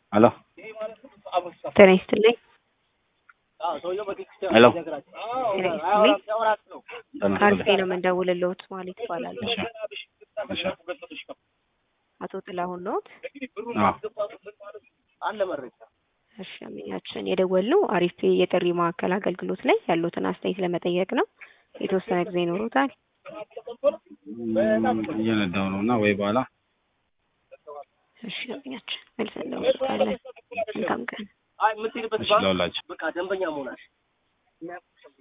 ሄሎ ጤና ይስጥልኝ። ሄሎ ጤና ይስጥልኝ። ከአርፌ ነው የምንደውልልዎት ማለት ይባላል። እሺ እሺ አቶ ጥላሁን ነዎት? አዎ እሺ አመኛችን የደወልነው አሪፌ የጥሪ ማዕከል አገልግሎት ላይ ያሉትን አስተያየት ለመጠየቅ ነው። የተወሰነ ጊዜ ይኖሩታል? እም፣ እየነዳሁ ነው እና ወይ በኋላ እሺ አመኛችን መልሰን እንደውልታለን። መልካም ቀን። እሺ ለሁላችሁ